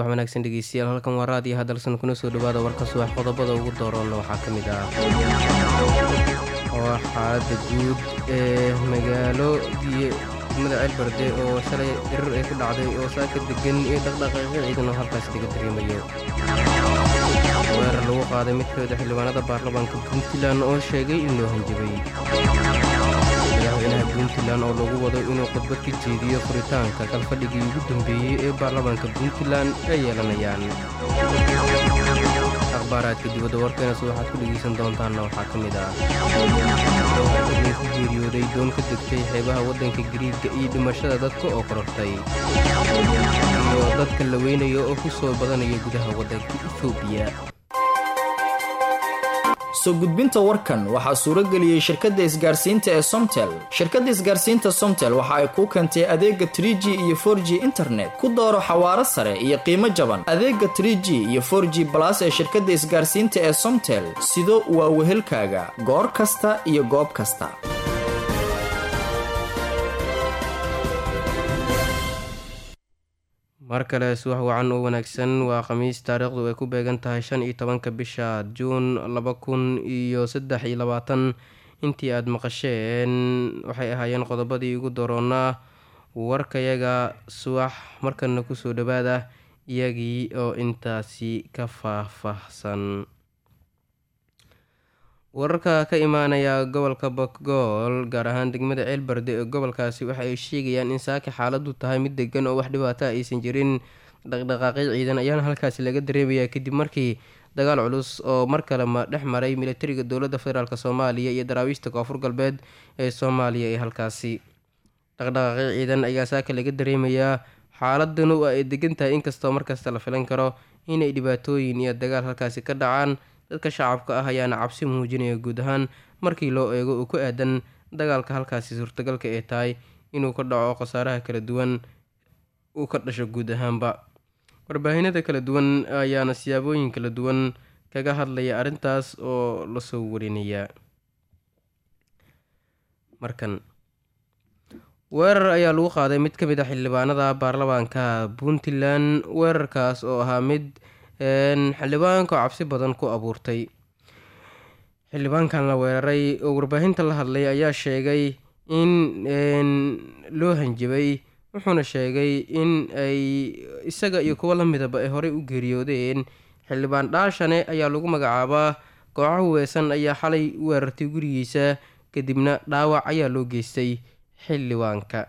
wanaagsan dhegeystayaal halkan waa raadiyo hadalsan kuna soo dhawaada warka subax qodobada ugu dooroonna waxaa ka mid ah oo xaalada guud ee magaalo degmada ceelbarde oo shalay dirir ay ku dhacday oo saaka degan iyo dhaqdhaqaaqyo ciidan oo halkaas laga dareemayo weerar lagu qaaday mid ka mid a xildhibaanada baarlamaanka puntland oo sheegay in loo hanjabay madaxweynaha puntland oo lagu wado inuu khudbad ka jeediyo furitaanka kalfadhigii ugu dambeeyey ee baarlamaanka puntland ay yeelanayaan akhbaaraadka dibadda warkeenas waxaad ku dhegaysan doontaanna waxaa ka mid ah dowladii ku geeriyooday doon ka degtay xeebaha waddanka gariigga iyo dhimashada dadka oo korortay iyo dadka la weynayo oo ku soo badanaya gudaha waddanka etoobiya soo gudbinta warkan waxaa suurageliyey shirkadda isgaarsiinta ee somtel shirkadda isgaarsiinta somtel waxa ay kuu keentay adeega tr g iyo for g internet ku dooro xawaaro sare iyo qiimo jaban adeega tr g iyo for g balas ee shirkadda isgaarsiinta ee somtel sido waa wehelkaaga goor kasta iyo goob kasta mar kale subax wacan oo wanaagsan waa khamiis taariikhdu ay ku beegan tahay shan iyo tobanka bisha juun laba kun iyo saddex iyo labaatan intii aada maqasheen waxay ahaayeen qodobadii ugu doroonaa warkayaga subax markana kusoo dhawaada iyagii oo intaasi ka faahfaahsan wararka ka imaanaya gobolka bokgool gaar ahaan degmada ceelbarde ee gobolkaasi waxa ay sheegayaan in saaka xaaladu tahay mid degan oo wax dhibaato aysan jirin dhaqdhaqaaqyo ciidan ayaana halkaasi laga dareemayaa kadib markii dagaal culus oo mar kale dhex maray militariga dowladda federaalk soomaaliya iyo daraawiishta koonfur galbeed ee soomaaliya ee halkaasi dhaqdhaqaaqyo ciidan ayaa saaka laga dareemayaa xaaladanu ay degan tahay inkastoo markasta la filan karo inay dhibaatooyin iyo dagaal halkaasi ka dhacaan dadka shacabka ah ayaana cabsi muujinaya guud ahaan markii loo eego uu ku aadan dagaalka halkaasi suurtagalka ee tahay inuu ka dhaco khasaaraha kala duwan uu ka dhasho guud ahaanba warbaahinada kala duwan ayaana siyaabooyin kala duwan kaga hadlaya arrintaas oo lasoo warinaya markan weerar ayaa lagu qaaday mid ka mid a xildhibaanada baarlamaanka puntland weerarkaas oo ahaa mid xildhibaanka cabsi badan ku abuurtay xildhibaankan la weeraray oo warbaahinta la hadlay ayaa sheegay in loo hanjabay wuxuuna sheegay in ay isaga iyo kuwo lamidaba ay horey u geeriyoodeen xildhibaan dhaashane ayaa lagu magacaabaa kooxo huweysan ayaa xalay weerartay gurigiisa kadibna dhaawac ayaa loo geystay xildhibaanka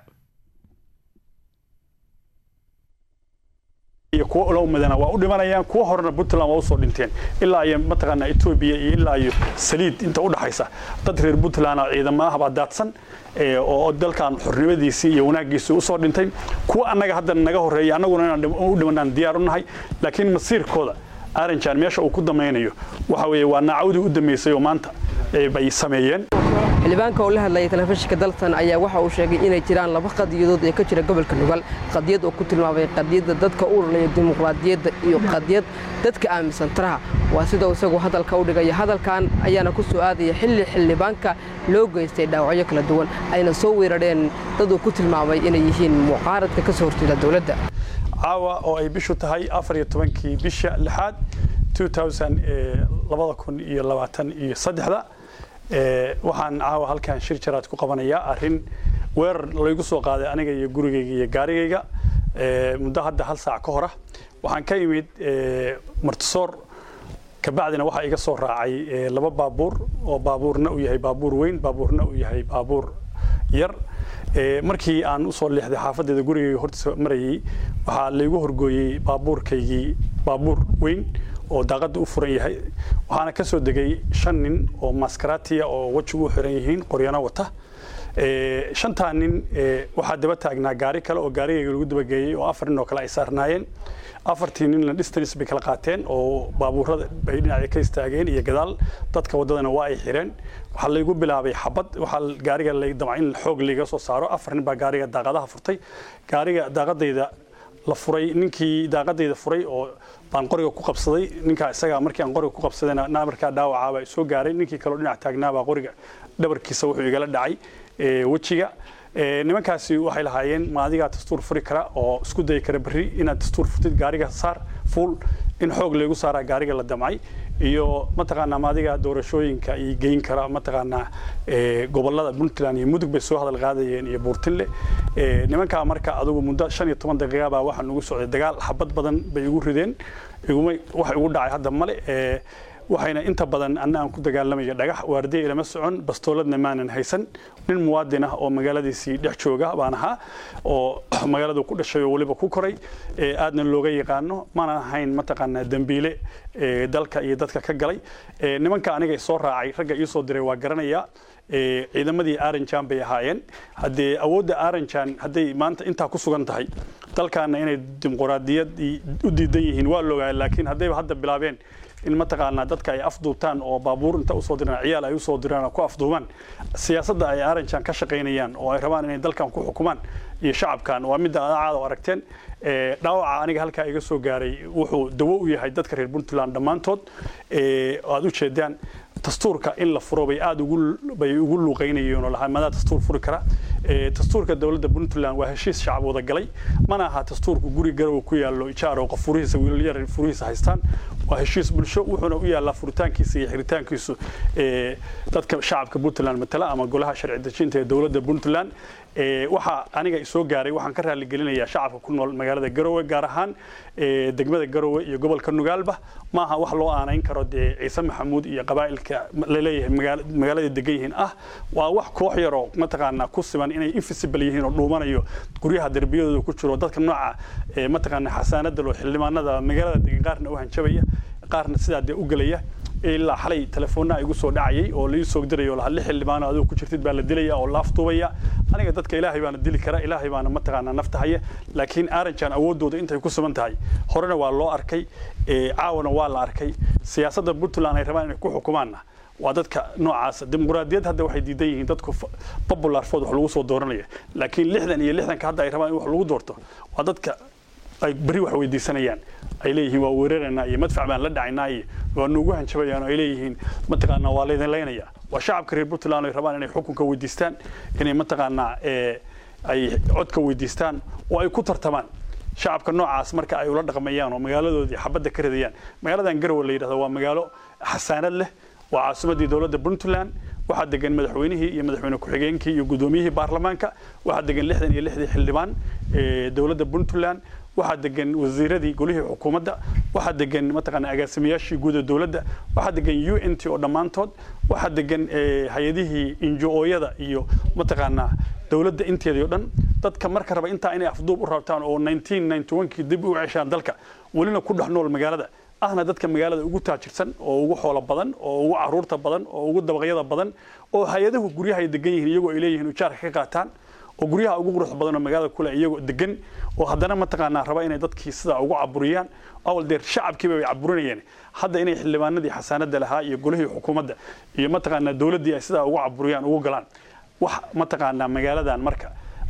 iyo kuwa ula umadana waa u dhimanayaan kuwa horena puntland waa usoo dhinteen ilaa iyo mataqaanaa etoobiya iyo ilaa iyo saliid inta u dhaxaysa dad reer puntland oo ciidamadaha baa daadsan oo dalkan xornimadiisii iyo wanaaggiisii usoo dhintay kuwa annaga hadda naga horreeya annaguna inaan u dhimanaan diyaar u nahay laakiin masiirkooda aranjan meesha uu ku damaynayo waxa weeye waa naacawdii u dambeysay oo maanta bay sameeyeen xildhibaanka oo la hadlayay telefishinka dalsan ayaa waxa uu sheegay inay jiraan laba qadiyadood ee ka jira gobolka nugal qadiyad oo ku tilmaamay qadiyadda dadka u urlaya dimuqraadiyadda iyo qadiyad dadka aaminsan taraha waa sidau isagu hadalka u dhigaya hadalkan ayaana ku soo aadaya xilli xildhibaanka loo geystay dhaawacyo kala duwan ayna soo weerarheen dad uu ku tilmaamay inay yihiin mucaaradka ka soo horjeeda dowladda caawa oo ay bishu tahay afar iyo tobankii bisha lixaad labada kun iyo labaatan iyo saddexda waxaan caawa halkan shir jaraad ku qabanayaa arrin weerar laygu soo qaaday aniga iyo gurigayga iyo gaarigayga muddo hadda hal saac ka hora waxaan ka imid martisoor kabacdina waxaa iga soo raacay laba baabuur oo baabuurna uu yahay baabuur weyn baabuurna uu yahay baabuur yar markii aan usoo leexday xaafadeeda gurigayga hortiisa marayay waxaa laygu horgooyey baabuurkaygii baabuur weyn oo daaqada u furan yahay waxaana ka soo degay shan nin oo maskaraatiya oo wejigu u xiran yihiin qoryano wata shantaa nin waxaa daba taagnaa gaari kale oo gaarigayga lagu dabageeyey oo afar nin oo kale ay saarnaayeen afartii ninna distance bay kala qaateen oo baabuurada bay dhinaca ka istaageen iyo gadaal dadka waddadana waa ay xireen waxaa laygu bilaabay xabad waxaa gaariga damca in xoog layga soo saaro afar nin baa gaariga daaqadaha furtay gaariga daaqadayda la furay ninkii daaqadayda furay oo baan qoriga ku qabsaday ninkaa isagaa markii aan qoriga ku qabsadayna markaa dhaawacaabaa soo gaaray ninkii kaleo dhinac taagnaabaa qoriga dhabarkiisa wuxuu igala dhacay wejiga nimankaasi waxay lahaayeen ma adigaa dastuur furi kara oo isku dayi kara berri inaad dastuur furtid gaariga saar fuul in xoog laygu saaraa gaariga la damcay iyo mataqaanaa maadiga doorashooyinka iyo geyn kara mataqaanaa gobolada puntland iyo mudug bay soo hadal qaadayeen iyo buurtinle nimankaa marka adugu muddo shan iyo toban daqiiqa baa waxaa nugu socday dagaal xabad badan bay igu rideen iguma wax igu dhacay hadda male waxayna inta badan anna aan ku dagaalamaya dhagax waardiya ilama socon bastooladna maanan haysan nin muwaadin ah oo magaaladiisii dhex jooga baan ahaa oo magaaladu ku dhashay oo weliba ku koray aadna looga yaqaano maanan ahayn mataqaanaa dembiile dalka iyo dadka ka galay nimanka aniga soo raacay ragga ii soo diray waa garanaya ciidamadii aranjan bay ahaayeen haddee awoodda aranjan hadday maanta intaa ku sugan tahay dalkaana inay dimuqraadiyad u diidan yihiin waa loogaa laakiin haddayba hadda bilaabeen in mataqaanaa dadka ay afduubtaan oo baabuur inta usoo diraan ciyaal ay usoo diraan oo ku afduubaan siyaasadda ay aranjan ka shaqaynayaan oo ay rabaan inay dalkan ku xukumaan iyo shacabkan waa midda adacaada oo aragteen dhaawaca aniga halkaa iga soo gaaray wuxuu dawo u yahay dadka reer puntland dhammaantood aad u jeedaan dastuurka in la furo bay aad bay ugu luuqaynayeen oo lahaa madaa dastuur furi kara dastuurka dowladda puntland waa heshiis shacab wada galay mana aha dastuurku guri garow ku yaallo ijaar oo qof furihiisa wiilal yar furihiisa haystaan waa heshiis bulsho wuxuuna u yaallaa furitaankiisa iyo xiritaankiisu dadka shacabka puntland matala ama golaha sharci dejinta ee dowladda puntland waxaa aniga isoo gaaray waxaan ka raaligelinayaa shacabka ku nool magaalada garowe gaar ahaan degmada garowe iyo gobolka nugaalba ma aha wax loo aanayn karo dee ciise maxamuud iyo qabaa'ilka laleeyahay magaalada degan yihiin ah waa wax koox yaroo mataqaanaa ku siman inay invisible yihiin oo dhuumanayo guryaha derbiyadooda ku jiro dadka nooca mataqaanaa xasaanada loo xildhibaanada magaalada degan qaarna u hanjabaya qaarna sidaa dee u gelaya ilaa xalay telefoonna igu soo dhacayay oo lai soo dirayo laha lix xildhibaan adigu ku jirtid baa la dilaya oo la afduubaya aniga dadka ilaahay baana dili kara ilaahay baana mataqaanaa naftahaya laakiin aranjan awooddooda intay ku sugan tahay horena waa loo arkay caawana waa la arkay siyaasadda puntland ay rabaan inay ku xukumaanna waa dadka noocaasa dimuqraadiyad hadda waxay diidan yihiin dadku popular food wax lagu soo dooranaya laakiin lixdan iyo lixdanka hadda ay rabaan in wax lagu doorto waa dadka ay beri wax weydiisanayaan ay leeyihiin waa weeraraynaa iyo madfac baan la dhacaynaa iyo waa nuugu hanjabayaan oo ay leeyihiin mataqaanaa waa laydin laynaya waa shacabka reer puntland ay rabaan inay xukunka weydiistaan inay mataqaanaa ay codka weydiistaan oo ay ku tartamaan shacabka noocaas marka ay ula dhaqmayaan oo magaaladoodii xabadda ka ridayaan magaaladan garowe la yidhahdo waa magaalo xasaanad leh waa caasimadii dowladda puntland waxaa degan madaxweynihii iyo madaxweyne ku-xigeenkii iyo guddoomiyihii baarlamaanka waxaa degan lixdan iyo lixdii xildhibaan dowladda puntland waxaa degan wasiiradii golihii xukuumadda waxaa degan mataqaanaa agaasimayaashii guud ee dowladda waxaa degan u n t oo dhammaantood waxaa degan hay-adihii injo-ooyada iyo mataqaanaa dowladda inteedii oo dhan dadka marka raba intaa inay afduub u rabtaan oo kii dib u ceshaan dalka welina ku dhex nool magaalada ahna dadka magaalada ugu taajirsan oo ugu xoolo badan oo ugu caruurta badan oo ugu dabaqyada badan oo hay-adahu guryaha ay degan yihiin iyagoo ay leeyihiin ujaarka ka qaataan oo guryaha ugu quruxda badan oo magaalada kule iyagoo degan oo haddana mataqaanaa raba inay dadkii sidaa ugu caburiyaan awal deer shacabkiiba bay caburinayeen hadda inay xildhibaanadii xasaanada lahaa iyo golihii xukuumadda iyo mataqaanaa dowladdii ay sidaa ugu caburiyaan ugu galaan wax mataqaanaa magaaladan marka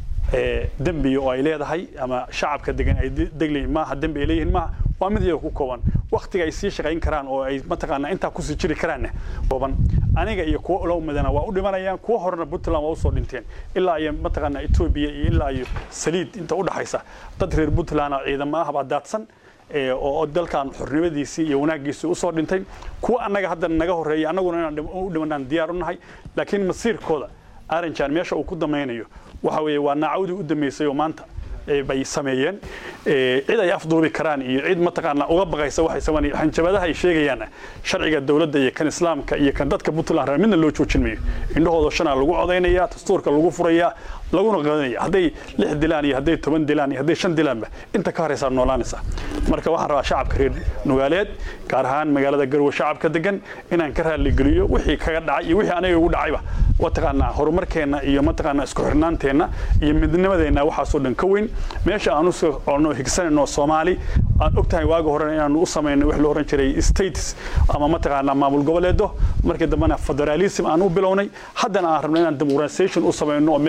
dembi oo ay leedahay ama shacabka degan ay deglayihin maaha dembi ay leeyihiin maaha waa mid iyaga ku kooban waktiga ay sii shaqayn karaan oo ay mataqaanaa intaa kusii jiri karaanna kooban aniga iyo kuwa ulow midana waa u dhimanayaan kuwa horena puntland waa usoo dhinteen ilaa iyo mataqaanaa etoobiya iyo ilaa iyo saliid inta u dhaxaysa dad reer puntland oo ciidamo ah baa daadsan oo dalkan xornimadiisii iyo wanaaggiisii usoo dhintay kuwa annaga hadda naga horreeya annaguna inaan u dhimanaan diyaar u nahay laakiin masiirkooda aranjan meesha uu ku damaynayo waxa weeye waa naacawdii u dambeysay oo maanta bay sameeyeen cid ay afduubi karaan iyo cid mataqaanaa uga baqaysa waxay sameeyeen hanjabadaha ay sheegayaan sharciga dowladda iyo kan islaamka iyo kan dadka puntland midna loo joojin mayo indhahooda shanaa lagu codaynaya dastuurka lagu furaya laguna qadanaya hadday lix dilaan iyo hadday toban dilaan iyo hadday shan dilaanba inta ka horeysaa noolaanaysa marka waxaan rabaa shacabka reer nugaaleed gaar ahaan magaalada garowe shacabka degan inaan ka raaligeliyo wixii kaga dhacay iyo wixii aniga ugu dhacayba mataqaanaa horumarkeenna iyo mataqaanaa isku xirnaanteenna iyo midnimadeenna waxaasoo dhan ka weyn meesha aan usoo colno higsanayno soomaali aan ogtahay waaga horena inaanu u samayno wax la oran jiray states ama mataqaanaa maamul goboleedo markii dambena federalism aan u bilownay haddana aan rabno inaan demoqratisation u samayno oo meel soomaaliya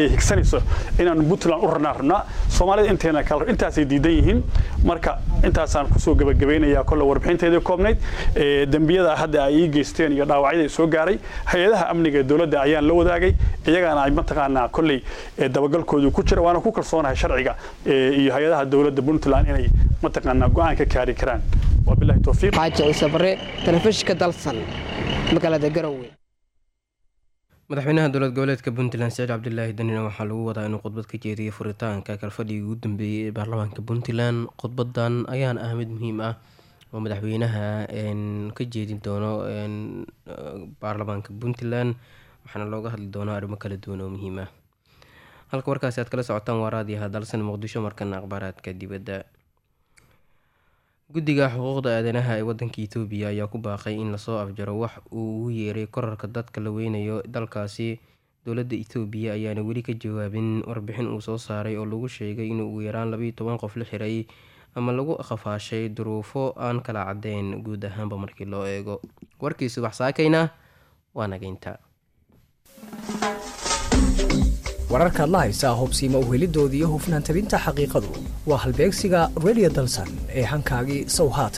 soomaaliya higsanayso inaanu puntland u ranaa rabnaa soomaalida inteena kale intaasay diidan yihiin marka intaasaan kusoo gabagabaynayaa kolle warbixinteedii koobnayd dembiyada hadda ay ii geysteen iyo dhaawacyada soo gaaray hay-adaha amniga ee dowladda ayaan la wadaagay iyagaana ay mataqaanaa kolley dabagalkoodu ku jira waana ku kalsoonahay sharciga iyo hay-adaha dowladda puntland inay mataqaanaa go-aan ka kaari karaan wabilahi towfiiq xaaji ciise bare telefishinka dalsan magaalada garowe madaxweynaha dowlad goboleedka puntland saciid cabdilaahi danina waxaa lagu wadaa inuu khudbad ka jeediyo furitaanka kalfadhigii ugu dambeeyey ee baarlamaanka puntland khudbadan ayaan ah mid muhiim ah oo madaxweynaha ka jeedin doono baarlamaanka puntland waxaana looga hadli doonaa arrimo kala duwan oo muhiim ah halka warkaasi aad kala socotaan waa raadiyaha dalsan muqdisho markana akhbaaraadka dibadda guddiga xuquuqda aadanaha ee wadanka itoobiya ayaa ku baaqay in lasoo afjaro wax uu ugu yeeray korarka dadka la weynayo dalkaasi dowladda itoobiya ayaana weli ka jawaabin warbixin uu soo saaray oo lagu sheegay in ugu yaraan labayo toban qof la xiray ama lagu qafaashay duruufo aan kala cadeyn guud ahaanba markii loo eego warkii subax saakayna waa nageynta wararkaad la haysaa hubsiima uhelidoodii hufnaan tabinta xaqiiqadu waa halbeegsiga redio dalsan ee hankaagii sow haat